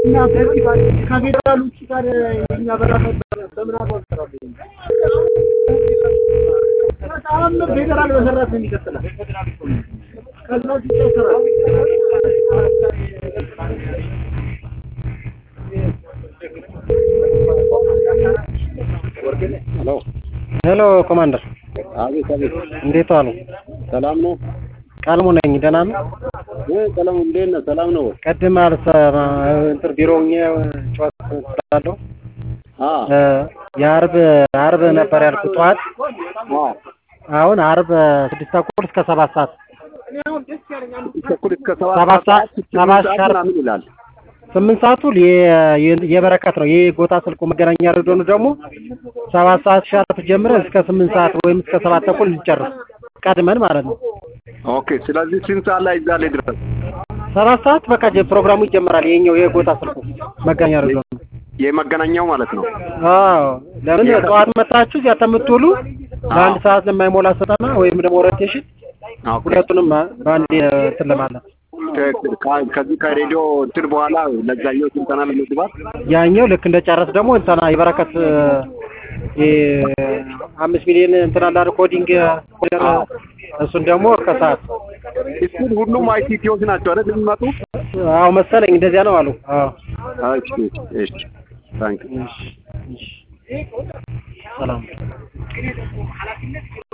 እና ከፌዴራል ውጭ ጋር እኛ በራሳችን በምን አቋጠራሉ? በጣም ፌዴራል በሰራት ነው የሚቀጥላል። ከዛ ውጭ ይሰራል። ሄሎ ሄሎ ኮማንደር፣ አቤት አቤት እንዴት ዋሉ? ሰላም ነው ቃልሙ ነኝ። ደህና ነው? እ ሰላም እንዴት ነህ ሰላም ነው ቅድም አልሰማ እንትን ቢሮ ሆኜ ጨዋታ ስላለሁ አ የአርብ አርብ ነበር ያልኩት ጠዋት። አ አሁን አርብ ስድስት ተኩል እስከ ሰባት ሰዓት ተኩል እስከ ሰባት ሰባት ሰዓት ስምንት ሰባት ሰዓት ሻርፕ ምናምን ይላል ስምንት ሰዓቱ የ- የ- የበረከት ነው። ይህ ጎታ ስልኩ መገናኛ ሬዲዮኑ ደግሞ ሰባት ሰዓት ሻርፕ ጀምረን እስከ ስምንት ሰዓት ወይም እስከ ሰባት ተኩል እንጨርስ ቀድመን ማለት ነው። ኦኬ ስለዚህ ስንት ሰዓት ላይ እዛ ላይ ድረስ ሰባት ሰዓት በቃ ጀ- ፕሮግራሙ ይጀምራል። ይሄኛው የጎታ ስልኩ መገናኛ ሬዲዮኑ የመገናኛው ማለት ነው አዎ ለምን ጠዋት መጣችሁ እዚያ ከምትውሉ ለአንድ ሰዓት ለማይሞላ ስልጠና ወይም ደግሞ ኦሪንቴሽን ኦኬ ሁለቱንም በአንድ እንትን ለማለት ትክክል። ከ- ከዚህ ከሬዲዮ እንትን በኋላ ለዛኛው ስልጠና ለመግባት ያኛው ልክ እንደ ጨረስ ደግሞ እንትና የበረከት እ አምስት ሚሊዮን እንትን አለ አይደል ኮዲንግ ኮደር እሱን ደግሞ ከሰዓት እሱን ሁሉም አይሲቲዎች ናቸው አይደል የሚመጡ አዎ መሰለኝ እንደዚያ ነው አሉ። አዎ እሺ እሺ ታንክ እሺ እሺ ሰላም